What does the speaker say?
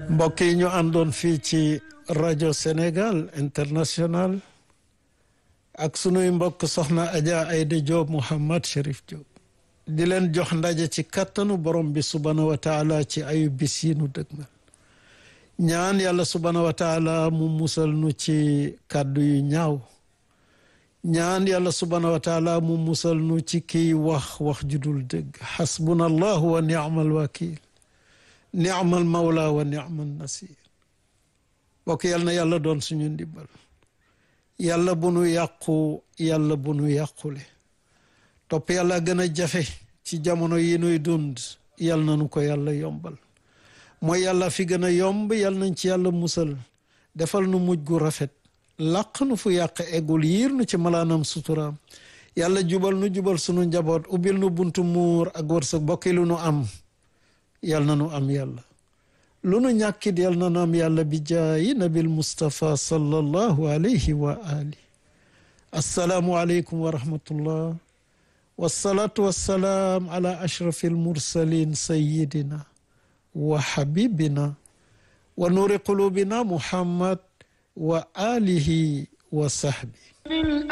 mbokk yi ñu àndoon fii ci rajo Sénégal international ak sunuy mbokk soxna Adja Aïda Diop Mouhammad Cherif Diop di leen jox ndaje ci kattanu borom bi subhaanahu wa taala ci ayu bis yi nu dëgmal ñaan yàlla subhaanahu wa taala mu musal nu ci kàddu yu ñaaw ñaan yàlla subhaanahu wa taala mu musal nu ci kiy wax wax ju dul dëgg xasbuna allahu wa ni'mal wakil ni'mal mawla wa ni'mal nasir bokk yal na yàlla doon suñu ndimbal yàlla bu nu yàqu yàlla bu nu yàqule topp yàlla gën a jafe ci jamono yi nuy dund yal na nu ko yàlla yombal mooy yàlla fi gën a yomb yal nañ ci yàlla musal defal nu mujj gu rafet làq nu fu yàq eggul yiir nu ci malaanam suturaam yàlla jubal nu jubal sunu njaboot ubbil nu buntu muur ak wërsëg bokki lu nu am yal na nu am yàlla lu nu ñàkkit yal na nu am yàlla bi jaayi nabil Mustafa sallallahu alayhi wa ali assalaamu aleykum wa rahmatullah wasalaatu wassalaam ala ashrafi almursalin sayidina wa habibina wa nuuri qulubina muhammad wa alihi wa sahbi